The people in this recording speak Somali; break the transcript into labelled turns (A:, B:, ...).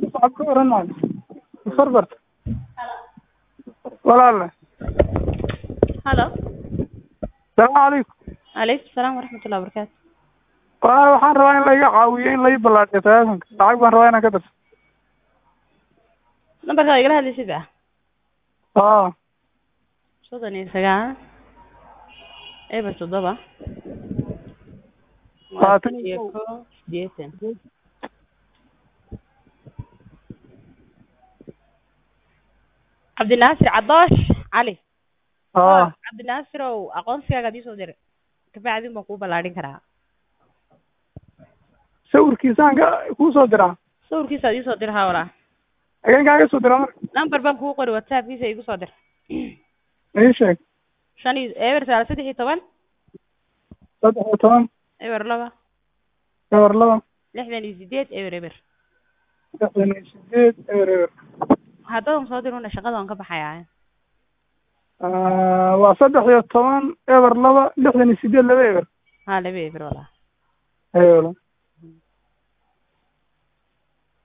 A: socod ka waran maayo farbarta walaale
B: halo
A: salaamu calaykum
B: calaykum salaam waraxmatullahi wabarakaatu
A: walaale waxaan rabaa in laiga caawiyo in lai ballaadhiyo taleefonka lacag baan rabaa inaan ka darso
B: nambarkaad igala hadlaysid ah
A: aa
B: soddon iyo sagaal eber toddoba
A: Labaatan
B: iyo kow sideetan cabdinaasir cadoosh cali
A: aa
B: cabdinaasirow aqoonsigaaga adii soo dir kabacdin baan kuu ballaadhin karaa
A: sawirkiisaan ka kuu soo diraa
B: sawirkiisa adii soo dir haa walaa
A: ageen kaaga soo diraa marka
B: number baan kuu qori whatsappkiisa igu soo dir
A: ii sheeg
B: shan iyo eber sagaal saddex iyo toban
A: saddex iyo toban
B: eber laba
A: eber laba
B: lixdan iyo sideed eber eber
A: lixdan iyo sideed eber eber
B: haddadan soo diruna shaqada waan ka baxayaa
A: waa saddex iyo toban eber laba lixdan iyo sideed laba eber
B: haa laba eber walaa
A: ayo